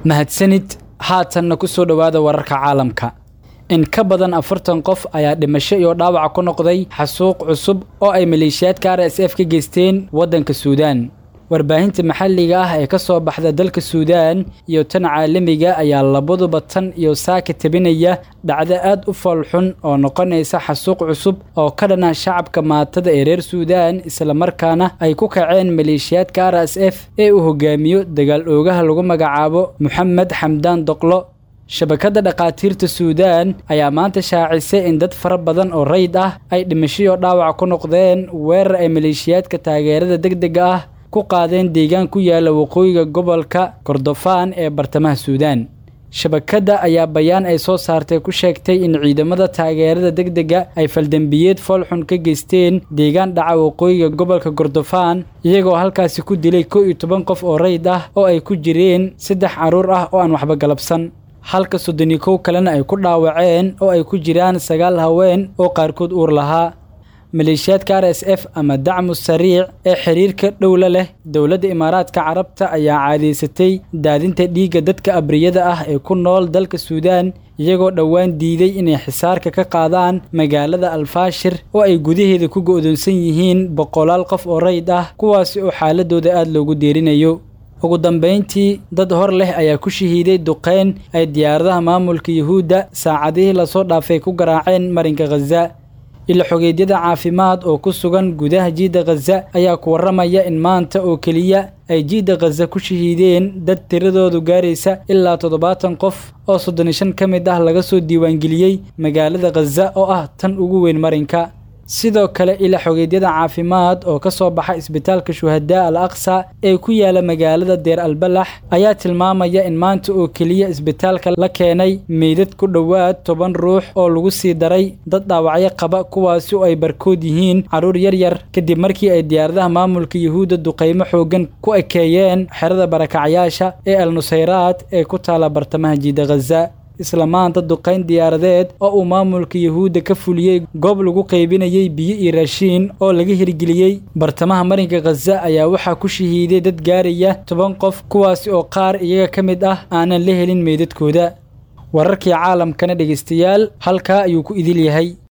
mahadsanid haatanna ku soo dhowaada wararka caalamka in ka badan afartan qof ayaa dhimasho iyo dhaawac ku noqday xasuuq cusub oo ay maleeshiyaadka r s f ka geysteen waddanka suudaan warbaahinta maxalliga ah ee ka soo baxda dalka suudaan iyo tan caalamiga ayaa labaduba tan iyo saaka tabinaya dhacdo aad u foolxun oo noqonaysa xasuuq cusub oo ka dhana shacabka maatada ee reer suudaan islamarkaana ay ku kaceen maleeshiyaadka r s f ee uu hogaamiyo dagaal oogaha lagu magacaabo moxamed xamdaan doqlo shabakadda dhakhaatiirta suudaan ayaa maanta shaacisay in dad fara badan oo rayd ah ay dhimashoyo dhaawac ku noqdeen weerar ay maleeshiyaadka taageerada degdega ah ku qaadeen deegaan ku yaala waqooyiga gobolka kordofaan ee bartamaha suudaan shabakadda ayaa bayaan ay soo saartay ku sheegtay in ciidamada taageerada degdega ay faldembiyeed foolxun ka geysteen deegaan dhaca waqooyiga gobolka kordofaan iyagoo halkaasi ku dilay kow iyo toban qof oo rayd ah oo ay ku jireen saddex carruur ah oo aan waxba galabsan halka soddoni kow kalena ay ku dhaawaceen oo ay ku jiraan sagaal haween oo qaarkood uur lahaa maleeshiyaadka r s f ama dacmu sariic ee xiriirka dhowla leh dowladda imaaraadka carabta ayaa caadaysatay daadinta dhiigga dadka abriyada ah ee ku nool dalka suudaan iyagoo dhowaan diiday inay xisaarka ka qaadaan magaalada alfaashir oo ay gudaheeda ku go'doonsan yihiin boqolaal qof oo rayd ah kuwaasi oo xaaladooda aad loogu deerinayo ugu dambayntii dad hor leh ayaa ku shahiiday duqeyn ay diyaaradaha maamulka yuhuudda saacadihii lasoo dhaafay ku garaaceen marinka khaza ila xogeedyada caafimaad oo ku sugan gudaha jiidda khaza ayaa ku warramaya in maanta oo keliya ay jiidda khaza ku shahiideen dad tiradoodu gaaraysa ilaa toddobaatan qof oo soddon iyo shan ka mid ah laga soo diiwaangeliyey magaalada khaza oo ah tan ugu weyn marinka sidoo kale ila xogeedyada caafimaad oo ka soo baxa isbitaalka shuhadaa al aqsa ee ku yaala magaalada deer albalax ayaa tilmaamaya in maanta oo keliya isbitaalka la keenay meydad ku dhowaad toban ruux oo lagu sii daray dad dhaawacyo qaba kuwaasi oo ay barkood yihiin carruur yaryar kadib markii ay diyaaradaha maamulka yuhuudda duqaymo xooggan ku ekeeyeen xerada barakacyaasha ee al nusayraad ee ku taala bartamaha jiida khaza isla maanta duqayn diyaaradeed oo uu maamulka yuhuudda ka fuliyey goob lagu qaybinayey biyo iyo raashiin oo laga hirgeliyey bartamaha marinka khaza ayaa waxaa ku shahiiday dad gaaraya toban qof kuwaasi oo qaar iyaga ka mid ah aanan la helin meydadkooda wararkii caalamkana dhegaystayaal halkaa ayuu ku idil yahay